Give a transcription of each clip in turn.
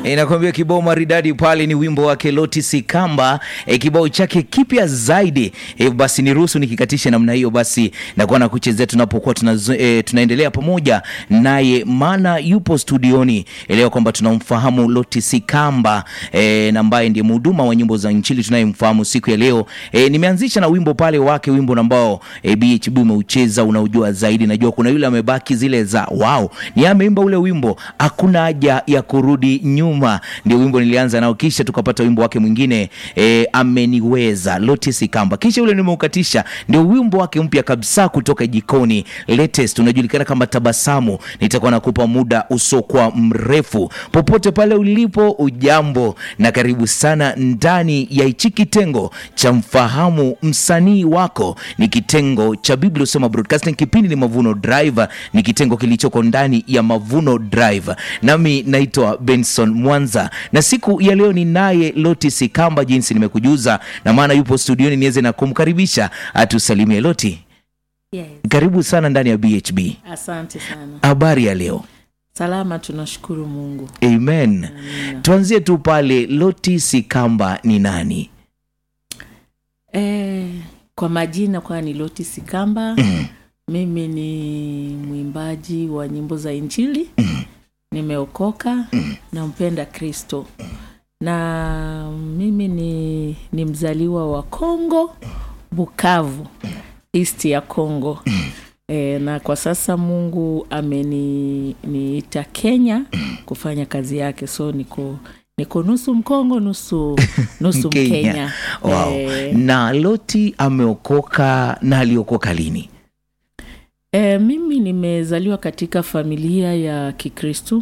E, nakwambia kibao maridadi pale ni wimbo wake Lotis Kamba e, kibao chake kipya zaidi e, basi niruhusu nikikatisha namna hiyo, basi nakuwa na kuchezea tunapokuwa tuna, e, tunaendelea pamoja naye, maana yupo studioni. Elewa kwamba tunamfahamu Lotis Kamba e, na ambaye ndiye mhuduma wa nyimbo za Injili tunayemfahamu siku ya leo. E, nimeanzisha na wimbo pale wake, wimbo ambao e, BHB umeucheza unaujua zaidi. Najua kuna yule amebaki zile za wow, ni ameimba ule wimbo hakuna haja ya kurudi nyuma, ndio wimbo nilianza nao, kisha tukapata wimbo wake mwingine e, ameniweza Lotis Kamba, kisha ule nimeukatisha, ndio wimbo wake mpya kabisa kutoka jikoni latest, unajulikana kama Tabasamu. Nitakuwa nakupa muda usokuwa mrefu, popote pale ulipo, ujambo na karibu sana ndani ya hichi kitengo cha mfahamu msanii wako. Ni kitengo cha Biblia Usema Broadcasting, kipindi ni Mavuno Drive, ni kitengo kilichoko ndani ya Mavuno Drive, nami naitwa Benson Mwanza, na siku ya leo ni naye Lotis Kamba, jinsi nimekujuza, na maana yupo studioni, niweze na kumkaribisha atusalimie. Loti, Yes. karibu sana ndani ya BHB. Asante sana. Habari ya leo? Salama, tunashukuru Mungu. Amen. Tuanzie tu pale, Lotis Kamba ni nani? E, kwa majina kwa ni Lotis Kamba. Mimi ni mwimbaji wa nyimbo za Injili. Nimeokoka, nampenda Kristo na mimi ni, ni mzaliwa wa Kongo, Bukavu, east ya Kongo. E, na kwa sasa Mungu ameniita Kenya kufanya kazi yake, so niko niko nusu Mkongo nusu nusu Mkenya. Wow. E, Na Loti ameokoka na aliokoka lini? e, mimi nimezaliwa katika familia ya Kikristu.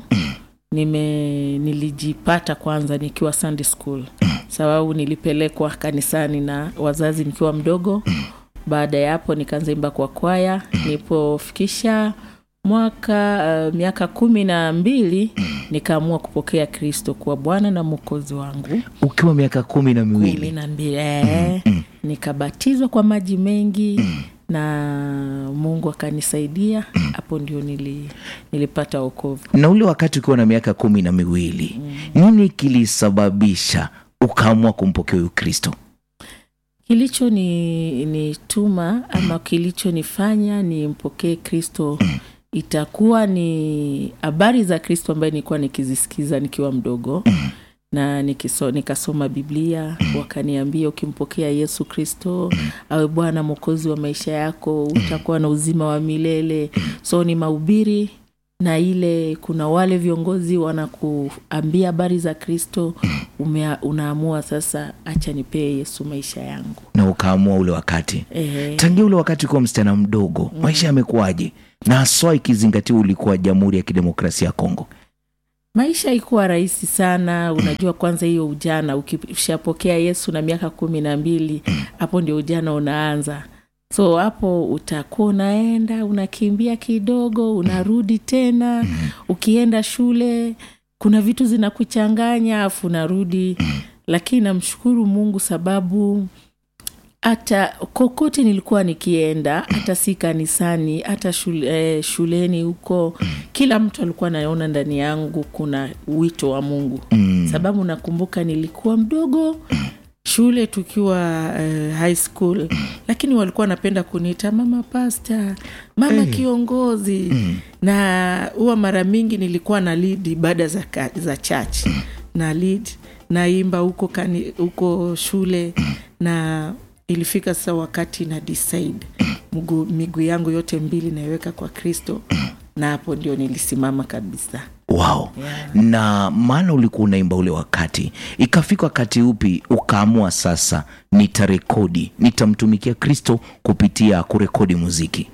Nime nilijipata kwanza nikiwa Sunday school, sababu nilipelekwa kanisani na wazazi nikiwa mdogo. Baada ya hapo nikaanza imba kwa kwaya. Nilipofikisha mwaka uh, miaka kumi na mbili nikaamua kupokea Kristo kuwa Bwana na Mwokozi wangu Ukiwa miaka kumi na kumi miwili. na mbili eh, nikabatizwa kwa maji mengi na Mungu akanisaidia. Hapo ndio nili, nilipata wokovu. Na ule wakati ukiwa na miaka kumi na miwili, nini kilisababisha ukaamua kumpokea huyu Kristo? Kilicho ni nituma ama kilichonifanya nimpokee Kristo itakuwa ni habari za Kristo ambaye nilikuwa nikizisikiza nikiwa mdogo na nikiso, nikasoma Biblia, wakaniambia ukimpokea Yesu Kristo awe Bwana Mwokozi wa maisha yako utakuwa na uzima wa milele. So ni mahubiri na ile, kuna wale viongozi wanakuambia habari za Kristo, umea, unaamua sasa, acha nipee Yesu maisha yangu. Na ukaamua ule wakati. Ehe. Tangia ule wakati ukiwa msichana mdogo, maisha yamekuwaje? Na haswa ikizingatia ulikuwa Jamhuri ya Kidemokrasia ya Kongo. Maisha haikuwa rahisi sana. Unajua, kwanza hiyo ujana, ukishapokea Yesu na miaka kumi na mbili, hapo ndio ujana unaanza. So hapo utakuwa unaenda unakimbia kidogo, unarudi tena. Ukienda shule, kuna vitu zinakuchanganya, afu unarudi. Lakini namshukuru Mungu sababu hata kokote nilikuwa nikienda, hata si kanisani, hata shule, eh, shuleni huko, kila mtu alikuwa anaona ndani yangu kuna wito wa Mungu Mm. sababu nakumbuka nilikuwa mdogo shule tukiwa eh, high school, lakini walikuwa wanapenda kuniita mama pasta, mama kiongozi, na huwa mara mingi nilikuwa na lead ibada za, ka- za church na lead naimba huko kani, huko shule na ilifika sasa wakati na decide mguu miguu yangu yote mbili naiweka kwa Kristo, na hapo ndio nilisimama kabisa. Wow. Na maana ulikuwa unaimba ule wakati, ikafika wakati upi ukaamua sasa nitarekodi, nitamtumikia Kristo kupitia kurekodi muziki?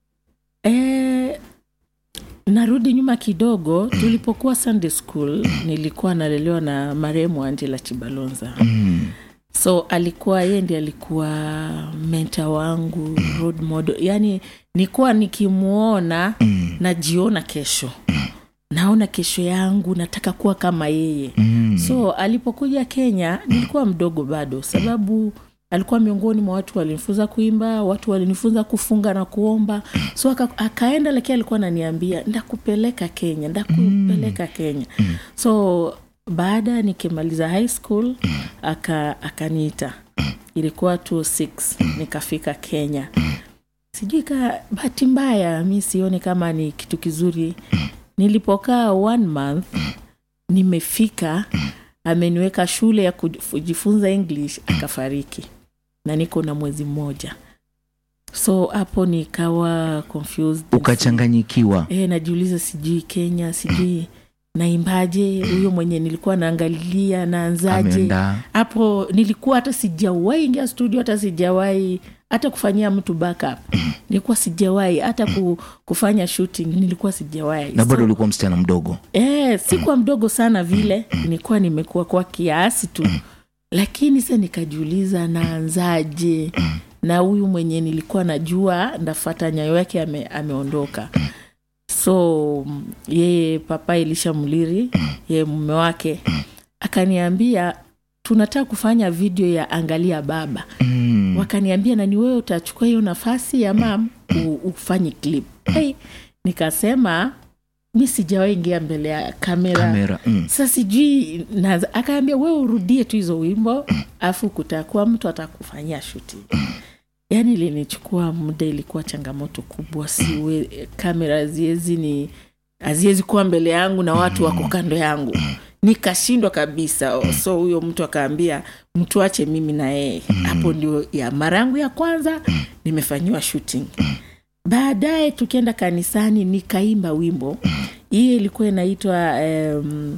E, narudi nyuma kidogo. Tulipokuwa Sunday school, nilikuwa nalelewa na marehemu Angela Chibalonza. So alikuwa yeye ndiye alikuwa menta wangu, role model. Yani nikuwa nikimwona najiona kesho, naona kesho yangu, nataka kuwa kama yeye. So alipokuja Kenya nilikuwa mdogo bado, sababu alikuwa miongoni mwa watu walinifunza kuimba, watu walinifunza kufunga na kuomba. So aka, akaenda, lakini alikuwa ananiambia ndakupeleka Kenya, ndakupeleka Kenya. So baada nikimaliza high school aka akaniita ilikuwa 26 nikafika kenya sijui ka bahati mbaya mi sioni kama ni kitu kizuri nilipokaa one month nimefika ameniweka shule ya kujifunza english akafariki na niko na mwezi mmoja so hapo nikawa confused ukachanganyikiwa e, najiuliza sijui kenya sijui naimbaje huyo mwenye nilikuwa naangalilia naanzaje ameenda hapo nilikuwa hata sijawahi ingia studio hata sijawahi hata kufanyia mtu backup nilikuwa sijawahi hata ku, kufanya shooting nilikuwa sijawahi na bado So, ulikuwa msichana mdogo eh, sikuwa mdogo sana vile nilikuwa nimekuwa kwa kiasi tu lakini sa nikajiuliza naanzaje na huyu mwenye nilikuwa najua ndafata nyayo yake ame, ameondoka so mm, yeye papa elisha mliri yeye mume wake akaniambia tunataka kufanya video ya angalia baba mm. wakaniambia nani wewe utachukua hiyo nafasi ya mam u- ufanye clip hey, nikasema mi sijawahi ingia mbele ya kamera, kamera mm. sa sijui naanza- akaambia wewe urudie tu hizo wimbo afu kutakuwa mtu atakufanyia shuti yaani ilinichukua muda ilikuwa changamoto kubwa siwe kamera haziwezi ni haziwezi kuwa mbele yangu na watu wako kando yangu nikashindwa kabisa so huyo mtu akaambia mtuache mimi na yeye hapo ndio ya mara yangu ya kwanza nimefanyiwa shooting baadaye tukienda kanisani nikaimba wimbo hiyo ilikuwa inaitwa um,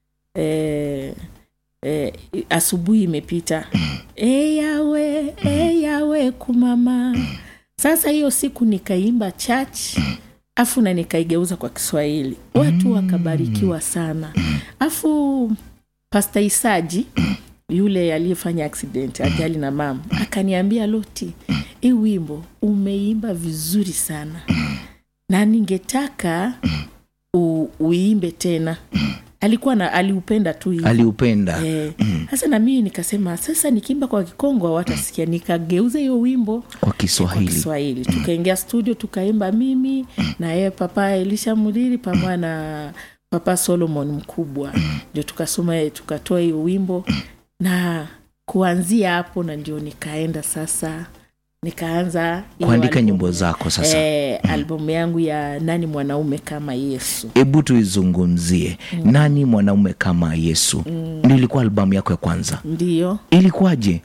eh, eh, asubuhi imepita e yawe e yawe kumama sasa hiyo siku nikaimba church afu na nikaigeuza kwa kiswahili watu wakabarikiwa sana afu pasta isaji yule aliyefanya accident ajali na mama akaniambia loti hii wimbo umeimba vizuri sana na ningetaka u, uimbe tena alikuwa na aliupenda tu hivyo. aliupenda Eh, sasa na mii nikasema sasa nikiimba kwa kikongo hawatasikia nikageuza hiyo wimbo kwa kwa kiswahili kiswahili tukaingia studio tukaimba mimi na yeye papa elisha mudiri pamoja na papa solomon mkubwa ndio tukasoma tukatoa hiyo wimbo na kuanzia hapo na ndio nikaenda sasa nikaanza hiyo kuandika albumu. nyimbo zako sasa eh, albumu yangu ya nani mwanaume kama yesu hebu tuizungumzie nani mwanaume kama yesu ndio ilikuwa albamu yako ya kwanza ndiyo ilikuwaje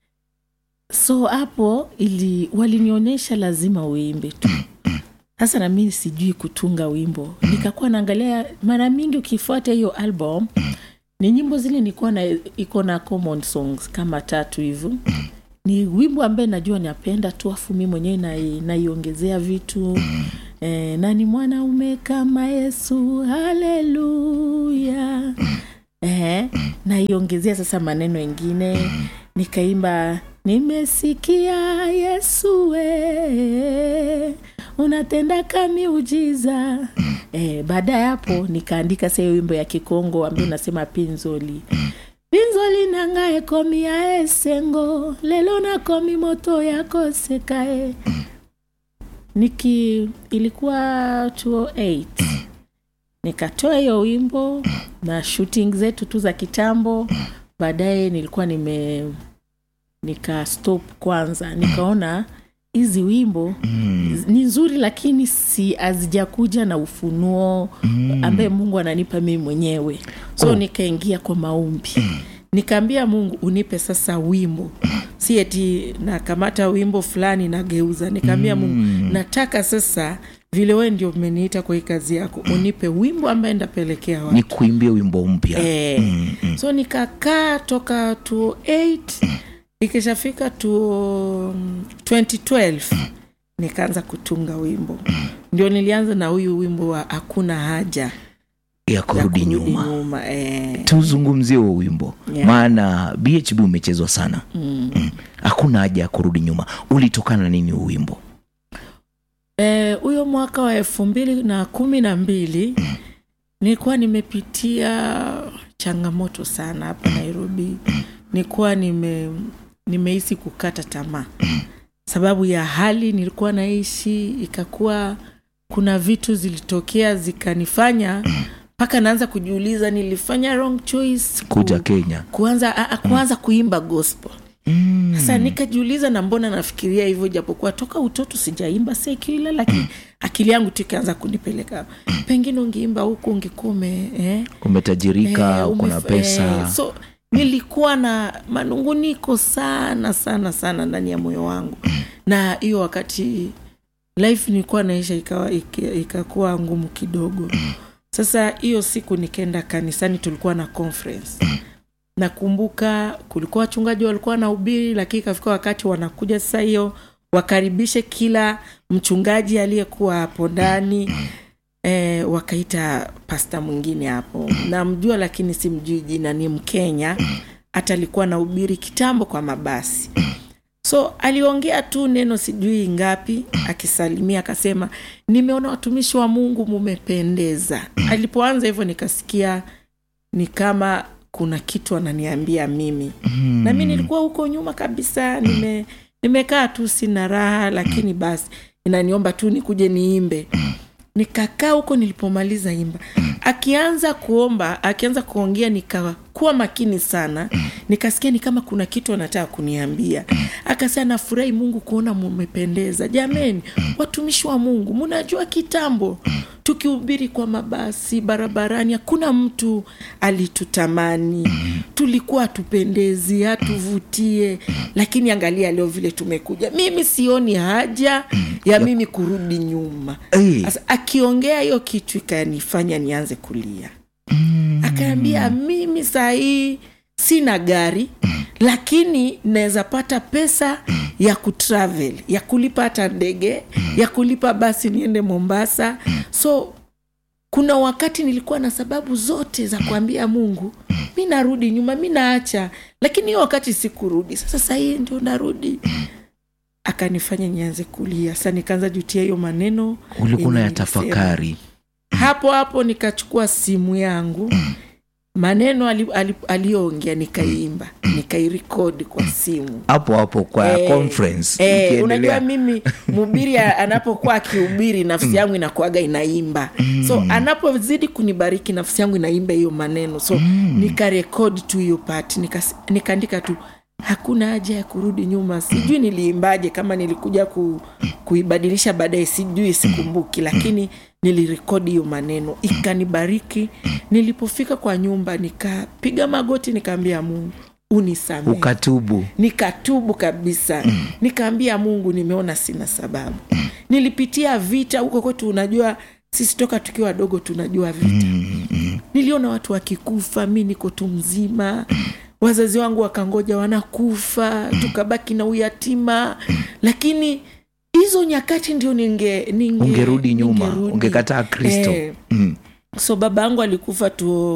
so hapo ili walinionyesha lazima uimbe tu sasa na mimi sijui kutunga wimbo nikakuwa naangalia mara mingi ukifuata hiyo album ni nyimbo zile nilikuwa na iko na common songs kama tatu hivyo ni wimbo ambaye najua napenda tu afu mi mwenyewe nai- naiongezea vitu eh, nani mwanaume kama yesu haleluya eh, naiongezea sasa maneno engine nikaimba nimesikia yesu we unatenda kamiujiza eh, baada ya hapo nikaandika sa hiyo wimbo ya kikongo ambayo nasema pinzoli pinzoli nangae komi ya esengo lelo nakomi moto yakosekae niki ilikuwa 208 nikatoa hiyo wimbo na shooting zetu tu za kitambo baadaye nilikuwa nime nika stop kwanza nikaona hizi wimbo mm. ni nzuri lakini si hazijakuja na ufunuo mm. ambaye mungu ananipa mimi mwenyewe so Oh. nikaingia kwa maombi nikaambia mungu unipe sasa wimbo si eti nakamata wimbo fulani nageuza nikaambia mungu nataka sasa vile wee ndio umeniita kwa hii kazi yako unipe wimbo ambaye ndapelekea watu ni kuimbia wimbo mpya Eh, so nikakaa toka 28 ikishafika tu 2012 nikaanza kutunga wimbo ndio nilianza na huyu wimbo wa hakuna haja ya ya kurudi nyuma nyuma eh. tuzungumzie huo wimbo Yeah. maana bhb umechezwa sana Mm. hakuna haja ya kurudi nyuma ulitokana na nini huu wimbo Eh, huyo mwaka wa elfu mbili na kumi na mbili nilikuwa nimepitia changamoto sana hapa nairobi nilikuwa nime nimehisi kukata tamaa sababu ya hali nilikuwa naishi ikakuwa kuna vitu zilitokea zikanifanya mpaka naanza kujiuliza nilifanya wrong choice ku- kuja kenya kuanza a, a, kuanza kuimba gospel mm. sasa nikajiuliza na mbona nafikiria hivyo japokuwa toka utoto sijaimba sekula lakini akili yangu tu ikaanza kunipeleka pengine ungeimba huku ungekuwa ume eh? umetajirika Eh, uko na umef- pesa eh, so nilikuwa na manunguniko sana sana sana ndani ya moyo wangu na hiyo wakati life nilikuwa naisha ikawa ika- ikakuwa ngumu kidogo sasa hiyo siku nikaenda kanisani tulikuwa na conference nakumbuka kulikuwa wachungaji walikuwa na ubiri lakini ikafika wakati wanakuja sasa hiyo wakaribishe kila mchungaji aliyekuwa hapo ndani e, wakaita pasta mwingine hapo namjua lakini simjui jina ni mkenya hata alikuwa na ubiri kitambo kwa mabasi so aliongea tu neno sijui ngapi akisalimia akasema nimeona watumishi wa mungu mumependeza alipoanza hivyo nikasikia ni kama kuna kitu ananiambia mimi mm. na mi nilikuwa huko nyuma kabisa nime nimekaa tu sina raha lakini basi inaniomba tu nikuje niimbe nikakaa huko nilipomaliza imba akianza kuomba akianza kuongea nikakuwa makini sana nikasikia ni kama kuna kitu anataka kuniambia akasema nafurahi mungu kuona mumependeza jameni watumishi wa mungu munajua kitambo tukihubiri kwa mabasi barabarani hakuna mtu alitutamani tulikuwa hatupendezi hatuvutie lakini angalia leo vile tumekuja mimi sioni haja ya mimi kurudi nyuma Eh. Sasa akiongea hiyo kitu ikanifanya nianze kulia akaambia mimi sahii sina gari lakini naweza pata pesa ya kutravel ya kulipa hata ndege ya kulipa basi niende mombasa so kuna wakati nilikuwa na sababu zote za kuambia mungu mi narudi nyuma mi naacha lakini hiyo wakati sikurudi sasa sahii ndio narudi akanifanya nianze kulia sa nikaanza jutia hiyo maneno ulikuwa yenye na nilisema tafakari hapo hapo nikachukua simu yangu maneno ali- ali- aliyoongea nikaiimba nikairekodi kwa simu hapo hapo kwa Eh, conference Eh, ikiendelea. unajua mimi mhubiri a- anapokuwa akihubiri nafsi yangu inakuaga inaimba so anapozidi kunibariki nafsi yangu inaimba hiyo maneno so nikarekodi tu hiyo part nikas- nikaandika tu hakuna haja ya kurudi nyuma sijui niliimbaje kama nilikuja ku, kuibadilisha baadaye sijui sikumbuki lakini nilirekodi hiyo maneno ikanibariki nilipofika kwa nyumba nikapiga magoti nikaambia mungu unisamehe ukatubu nikatubu kabisa nikaambia mungu nimeona sina sababu nilipitia vita huko kwetu unajua sisi toka tukiwa wadogo tunajua vita niliona watu wakikufa mi niko tu mzima wazazi wangu wakangoja wanakufa tukabaki na uyatima lakini hizo nyakati ndio ninge, ninge ungerudi nyuma ningerudi. ungekataa kristo Eh, mm. so baba yangu alikufa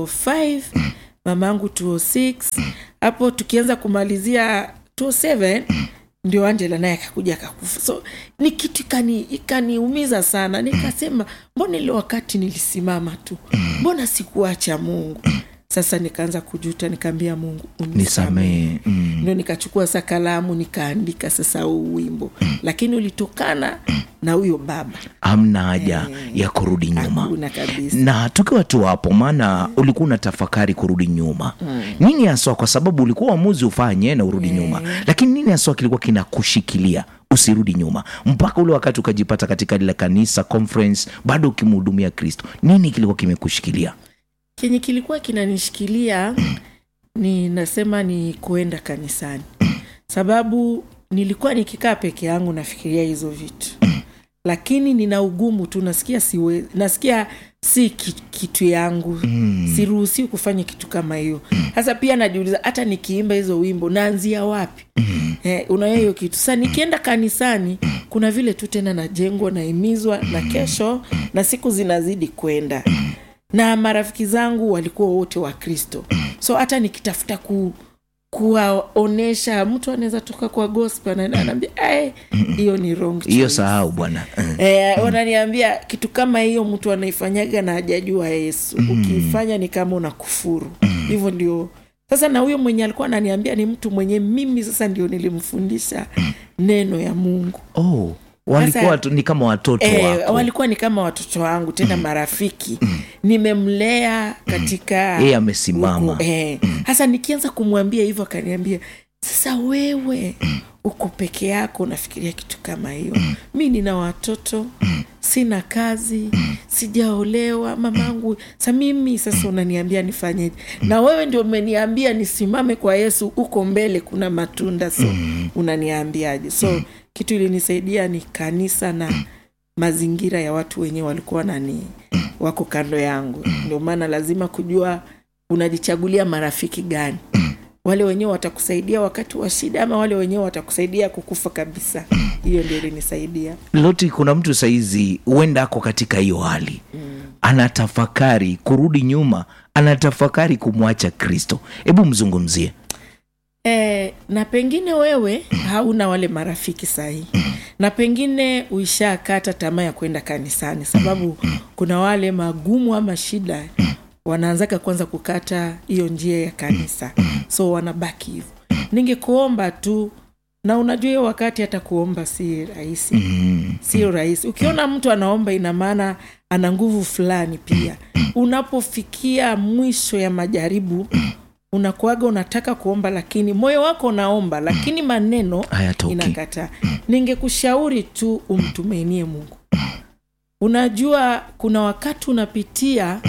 205 mama yangu 206 hapo tukianza kumalizia 207 ndio angela naye akakuja akakufa so ni kitu ikani- ikaniumiza sana nikasema mbona ile wakati nilisimama tu mbona sikuacha mungu sasa nikaanza kujuta nikaambia mungu unisamehe nisamehe mm. ndio nikachukua sa kalamu nikaandika sasa huu wimbo lakini ulitokana na huyo baba hamna haja ya kurudi nyuma hakuna kabisa na tukiwa tu hapo maana ulikuwa una tafakari kurudi nyuma nini haswa kwa sababu ulikuwa uamuzi ufanye na urudi nyuma lakini nini haswa kilikuwa kinakushikilia usirudi nyuma mpaka ule wakati ukajipata katika lile kanisa conference bado ukimhudumia kristo nini kilikuwa kimekushikilia kenye kilikuwa kinanishikilia ni nasema ni kuenda kanisani sababu nilikuwa nikikaa peke yangu nafikiria hizo vitu lakini nina ugumu tu nasikia siwe, nasikia si ki- kitu yangu mm. siruhusiwi kufanya kitu kama hiyo sasa pia najiuliza hata nikiimba hizo wimbo naanzia wapi mm. eh, unayo hiyo kitu sa nikienda kanisani kuna vile tu tena najengwa naimizwa na kesho na siku zinazidi kwenda na marafiki zangu walikuwa wote wa kristo so hata nikitafuta ku kuwaonesha mtu anaweza toka kwa gospel anaenda anaambia "Ai, hiyo ni wrong hiyo choice." sahau bwana Eh. Eh, wananiambia kitu kama hiyo mtu anaifanyaga na hajajua yesu ukiifanya ni kama una kufuru hivyo ndio sasa na huyo mwenye alikuwa ananiambia ni mtu mwenye mimi sasa ndio nilimfundisha neno ya mungu oh walikuwa Sasa- watu, ni kama watoto E, wako walikuwa ni kama watoto wangu tena marafiki nimemlea katika Yeye amesimama. huku, eh. hasa nikianza kumwambia hivyo akaniambia sasa wewe uko peke yako unafikiria kitu kama hiyo mi nina watoto sina kazi sijaolewa mamangu sa mimi sasa unaniambia nifanyeje na wewe ndio umeniambia nisimame kwa yesu uko mbele kuna matunda so unaniambiaje so kitu ilinisaidia ni kanisa na mazingira ya watu wenyewe walikuwa nani wako kando yangu ndio maana lazima kujua unajichagulia marafiki gani wale wenyewe watakusaidia wakati wa shida ama wale wenyewe watakusaidia kukufa kabisa hiyo ndio ilinisaidia loti kuna mtu saizi huenda ako katika hiyo hali anatafakari kurudi nyuma anatafakari kumwacha kristo hebu mzungumzie E, na pengine wewe hauna wale marafiki sahihi na pengine uishakata tamaa ya kwenda kanisani sababu kuna wale magumu ama shida wanaanzaka kwanza kukata hiyo njia ya kanisa so wanabaki hivyo ningekuomba tu na unajua hiyo wakati hata kuomba si rahisi sio rahisi ukiona mtu anaomba ina maana ana nguvu fulani pia unapofikia mwisho ya majaribu unakuaga unataka kuomba lakini moyo wako unaomba lakini maneno Hayatoki. inakataa ningekushauri tu umtumainie mungu unajua kuna wakati unapitia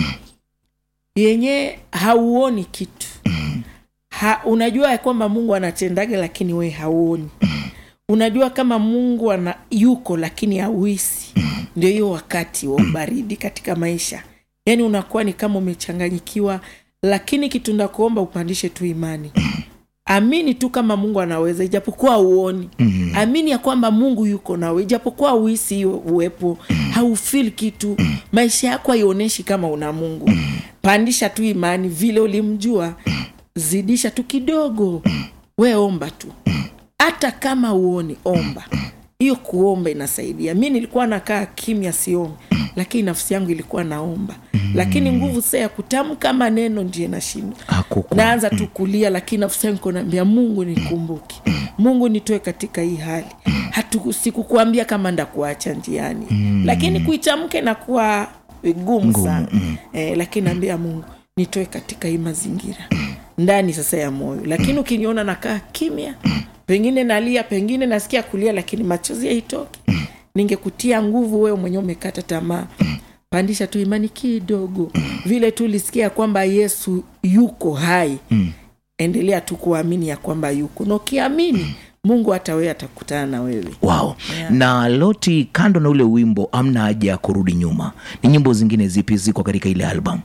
yenye hauoni kitu ha, unajua ya kwamba mungu anatendaga lakini we hauoni unajua kama mungu ana yuko lakini hauhisi ndio hiyo wakati wa ubaridi katika maisha yaani unakuwa ni kama umechanganyikiwa lakini kitu ndakuomba upandishe tu imani amini tu kama mungu anaweza ijapokuwa uoni mm. amini ya kwamba mungu yuko nawe ijapokuwa uisi hiyo uwepo haufil kitu maisha yako haionyeshi kama una mungu pandisha tu imani vile ulimjua zidisha tu kidogo we omba tu hata kama uoni omba hiyo kuomba inasaidia mi nilikuwa nakaa kimya siombi lakini nafsi yangu ilikuwa naomba lakini nguvu saa ya kutamka maneno ndio inashindwa Hakuku. naanza tu kulia lakini nafsi yangu iko naambia mungu nikumbuke mungu nitoe katika hii hali Hatu, sikukuambia kama ndakuacha njiani lakini kuitamka inakuwa vigumu sana eh, lakini naambia mungu nitoe katika hii mazingira ndani sasa ya moyo lakini ukiniona nakaa kimya pengine nalia pengine nasikia kulia lakini machozi yaitoki ningekutia nguvu wewe mwenyewe umekata tamaa pandisha tu imani kidogo vile tu ulisikia kwamba yesu yuko hai endelea tu kuamini ya kwamba yuko na ukiamini mungu hata wewe atakutana na wewe wow na loti kando na ule wimbo amna haja ya kurudi nyuma ni nyimbo zingine zipi ziko katika ile album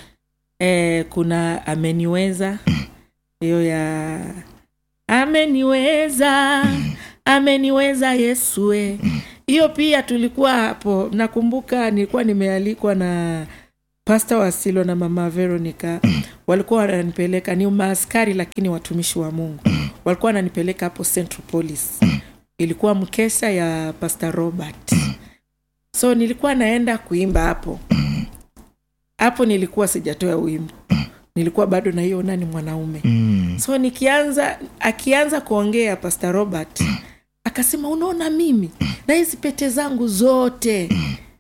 e, kuna ameniweza hiyo ya ameniweza ameniweza yesue hiyo pia tulikuwa hapo nakumbuka nilikuwa nimealikwa na pasta wasilo na mama veronica walikuwa wananipeleka ni maaskari lakini watumishi wa mungu walikuwa wananipeleka hapo central police ilikuwa mkesha ya pasta robert so nilikuwa naenda kuimba hapo hapo nilikuwa sijatoa wimbo nilikuwa bado naiona ni mwanaume mm. so nikianza akianza kuongea pastor robert akasema unaona mimi na hizi pete zangu zote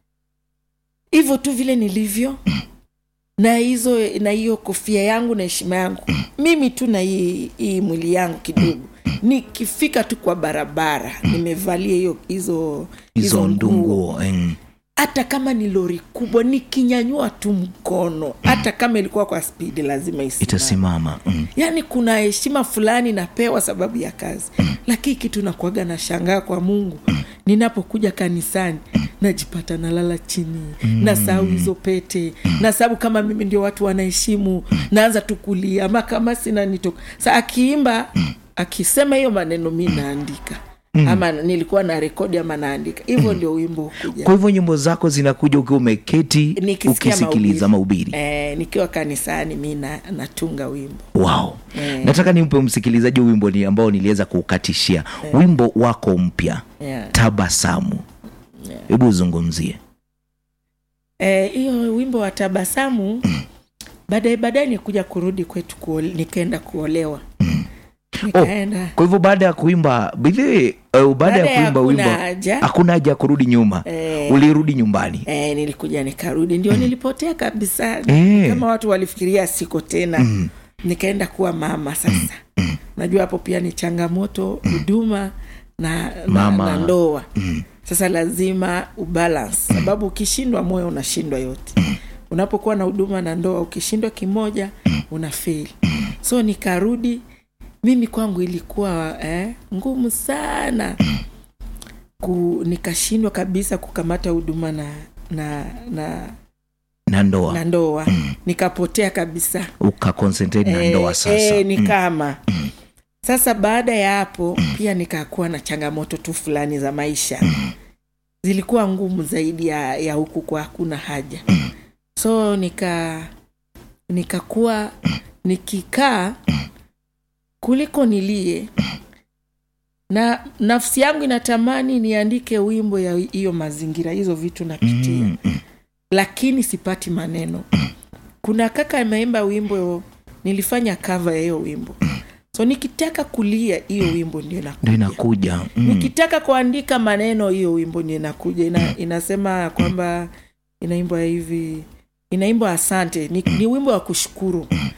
hivyo tu vile nilivyo na hizo na hiyo kofia yangu na heshima yangu mimi tu na hii, hii mwili yangu kidogo nikifika tu kwa barabara nimevalia hiyo hizo hizo nguo ndunguo mm. hata kama ni lori kubwa nikinyanyua tu mkono hata kama ilikuwa kwa spidi lazima isimame itasimama mm. yaani kuna heshima fulani napewa sababu ya kazi lakini kitu nakuaga na shangaa kwa mungu ninapokuja kanisani najipata nalala chini na sahau hizo pete na sababu kama mimi ndio watu wanaheshimu naanza tu kulia ama kama sina nitoka sa akiimba akisema hiyo maneno mi naandika ama nilikuwa na rekodi ama naandika hivyo ndio wimbo hukuja kwa hivyo nyimbo zako zinakuja ukiwa umeketi Nikisikia ukisikiliza mahubiri eh, nikiwa kanisani mi na, natunga wimbo wow Eh. nataka nimpe msikilizaji wimbo ni ambao niliweza kuukatishia wimbo wako mpya yeah. tabasamu hebu uzungumzie Eh, hiyo wimbo wa tabasamu baadaye baadaye nikuja kurudi kwetu kuole, nikaenda kuolewa nikaenda kwa hivyo baada ya kuimba bidhi uh, baada Baada ya ya kuimba hakuna wimbo haja. hakuna haja ya kurudi nyuma Eh. ulirudi nyumbani E, nilikuja nikarudi ndio nilipotea kabisa Eh. kama watu walifikiria siko tena nikaenda kuwa mama sasa najua hapo pia ni changamoto huduma na, na, Mama. na ndoa sasa lazima ubalance sababu ukishindwa moyo unashindwa yote unapokuwa na huduma na ndoa ukishindwa kimoja una feli so nikarudi mimi kwangu ilikuwa eh, ngumu sana ku, nikashindwa kabisa kukamata huduma na na na, na ndoa na ndoa nikapotea kabisa ukaconcentrate na ndoa sasa eh, ni kama sasa baada ya hapo pia nikakuwa na changamoto tu fulani za maisha zilikuwa ngumu zaidi ya, ya huku kwa hakuna haja so nika nikakuwa nikikaa kuliko nilie na nafsi yangu inatamani niandike wimbo ya hiyo mazingira hizo vitu napitia Mm, mm. lakini sipati maneno kuna kaka ameimba wimbo nilifanya kava ya hiyo wimbo so nikitaka kulia hiyo wimbo ndio ndio inakuja inakuja mm. nikitaka kuandika maneno hiyo wimbo ndio inakuja Ina, inasema kwamba inaimbwa hivi inaimbwa asante ni, ni wimbo wa kushukuru